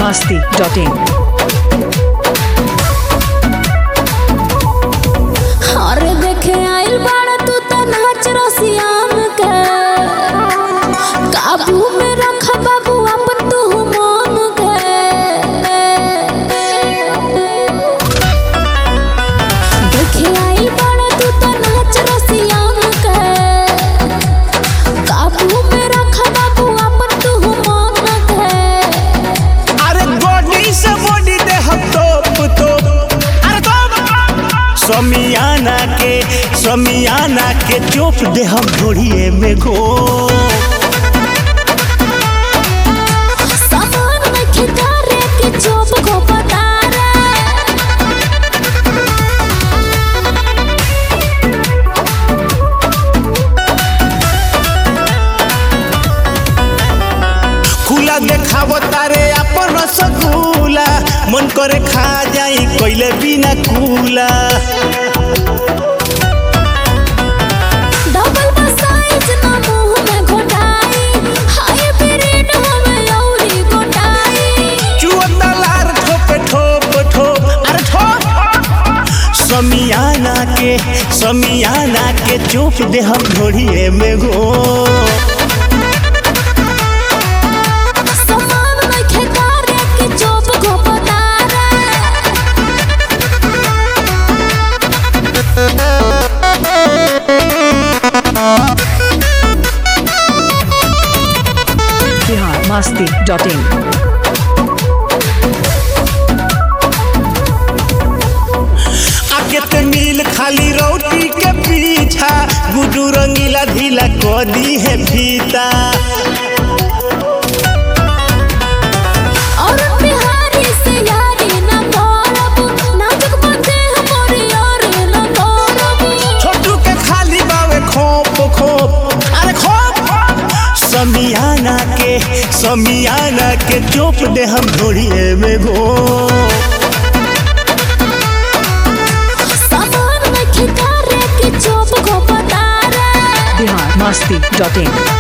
masti.in. अरे देखे आइल बाड़ा तू त नाच रसियाम के काबू में रख बाबू अपन तू मन के देखे आइल बाड़ा तू त नाच रसियाम के काबू में रख बाबू अपन तू मन के अरे बॉडी से बॉडी दे हम तोप तोप अरे तोप समियाना के समियाना के चोप दे हम घोड़िए में घो सामान में खिकारे के चोप को पता रे खुला देखावो तारे अपन रसगुल्ला मन करे खा जाई कोइले बिना कूला डबल साइज ना मुंह में घोटाई हाय ब्रेड हमें औरी घोटाई चुअता लार ठोप ठोप ठोप अरे ठोप समियाना के समियाना के चोप दे हम घोड़िए में घो सामान में खिकारे के चोप को पता रे Bihar masti.in. आके ते नील खाली रोटी के पीछा गुडू रंगीला ढीला को दी है फीता और बिहारी से यारी ना करब नाजुक बातें हमारी यारी ना करब छोटू के खाली बावे खोप खोप अरे खोप समियाना के समियाना के चोप दे हम घोड़िए में घो सामान में खिकारे के चोप को पता रे Bihar masti.in.